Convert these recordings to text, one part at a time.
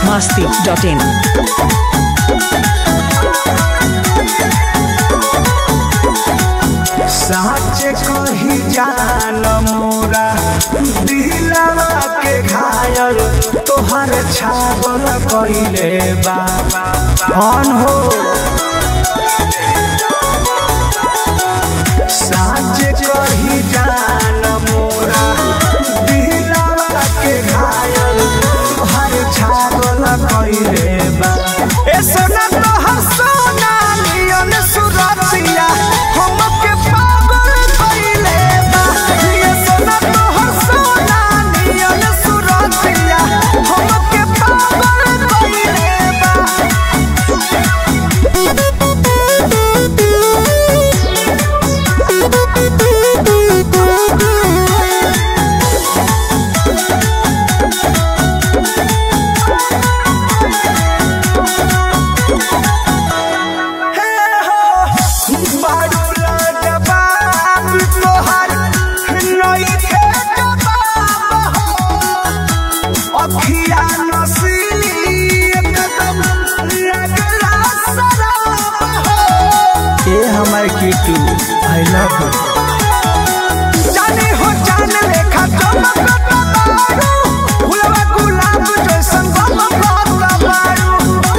masti.in. साच कही जान मोरा दिलवा के घायल तोहर छागल कइले बाबा कौन हो साच कही जान मोरा दिलवा के घायल तोहर छागल कइले बाबा ए सोना तोहर सोना नियन सुरतिया हमके पागल कइले बा ये सोना तोहर सोना नियन सुरतिया हमके पागल कइले बा हे हो बाडूला जवाब तोहर नइखे जवाब हो अखिया नसीली एकदम लगला शराब हो ए हमर कीटू आई लव यू जाने हो जान लेखा चमकत बारू फुलवा गुलाब जैसन गमकत बारू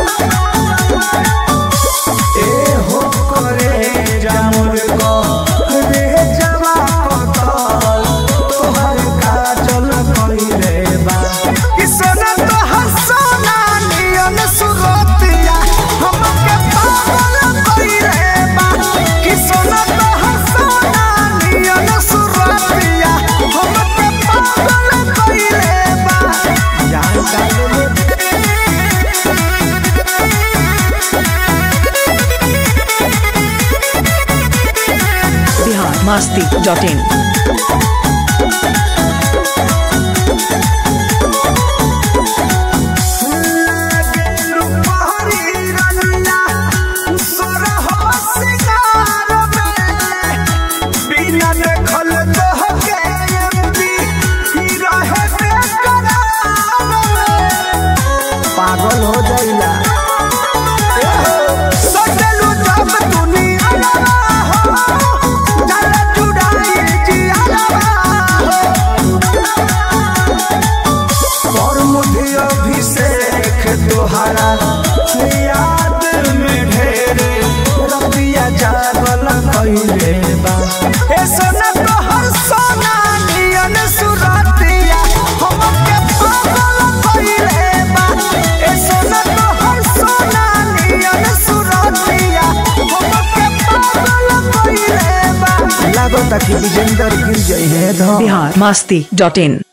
ए हो करे जामुन को रे जवा कतल तोहर काजल कइले बा कि सोना तोहर सोना नियन सुरतिया हमके पागल कइले बा कि सोना तोहर सोना नियन सुरतिया हमके पागल कइले बा जान का ले Bihar masti.in. पागल हो जाइला सजलू जब दुनिया हो चल चुड़ाई जिया हो और मुझे अभिषेक तुहरा याद में ढेर रबिया जागल कइले बा ए सोना तोहर सोना नियन सुरतिया हमके पागल कइले बा ए सोना तोहर सोना नियन सुरतिया हमके पागल कइले बा लागो ताकि विजेंदर गिर जाई है धम Bihar masti.in.